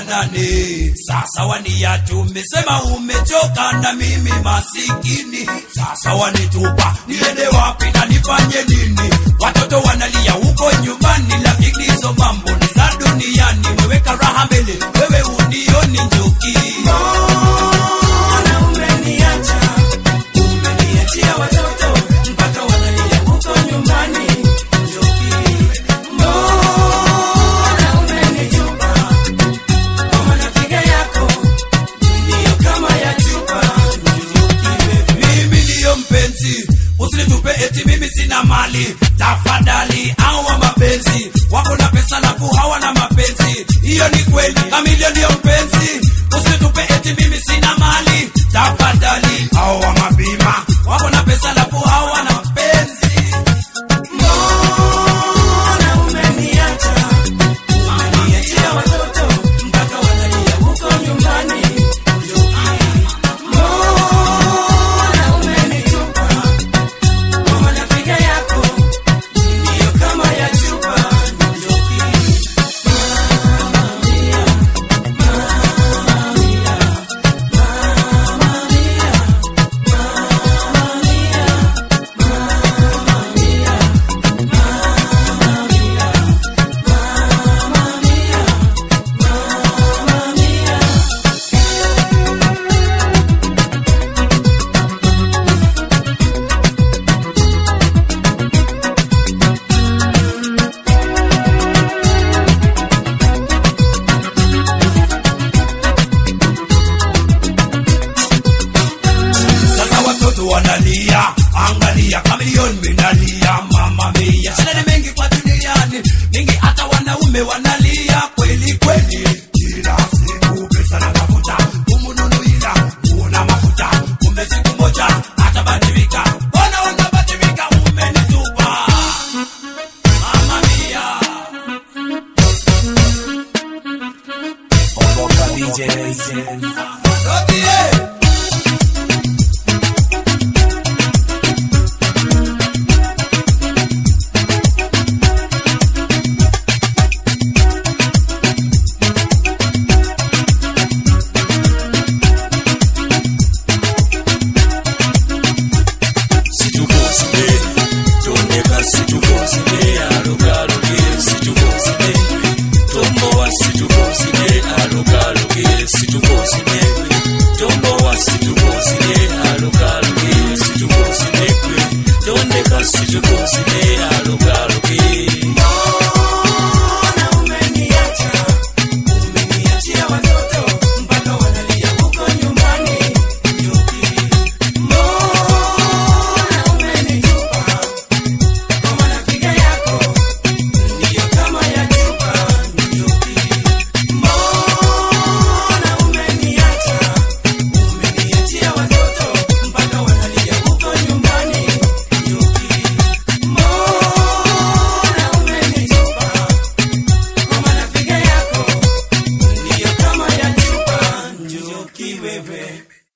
nane sasa wania tumesema umechoka na mimi masikini sasa wanitupa niende wapi na nifanye nini watoto wanalia huko nyumbani lakini hizo mambo ni za duniani weweka raha mbele wewe unioni njuki Mbona umeniacha? Umeniachia watoto mpaka wanalia huko nyumbani. Njoki. Mbona umenitupa? Kwa manafiga yako ndiyo kama ya chupa. Njoki wewe. mimi ndiyo mpenzi usinitupe eti mimi sina mali tafadhali awa mapenzi wako na pesa lafu hawana mapenzi hiyo ni kweli kamilio ndiyo mpenzi usinitupe eti mimi sina mali tafadhali awa mabima wako na pesa lafu hawana mapenzi Mbona umeniacha? Umeniachia watoto mpaka wanalia huko nyumbani. Njoki. Mbona umenitupa? Kwa manafiga yako ndiyo kama ya chupa. Njoki. sasa watoto wanalia angalia kamilioni minalia mama mia shida ni mengi kwa duniani mingi hata wanaume wanalia kweli kweli kila siku pesa na mafuta kumununuila una mafuta kumbe siku moja atabadilika mbona unabadilika umenitupa mama mia Rodie. situkoside tondeka situkoside alogaloge situkoside tombowa situkoside alogaloge situkoside tombowa situkoside alogaloge situkoside kwe tondeka situkoside alogaloge Mbona umeniacha? Umeniachia watoto mpaka wanalia huko nyumbani. Njoki. Mbona umenitupa? Kwa manafiga yako ndiyo kama ya chupa. Njoki. Mbona umeniacha? Umeniachia watoto mpaka wanalia huko nyumbani. Njoki. Mbona umenitupa? Kwa manafiga yako ndiyo kama ya chupa. Njoki wewe.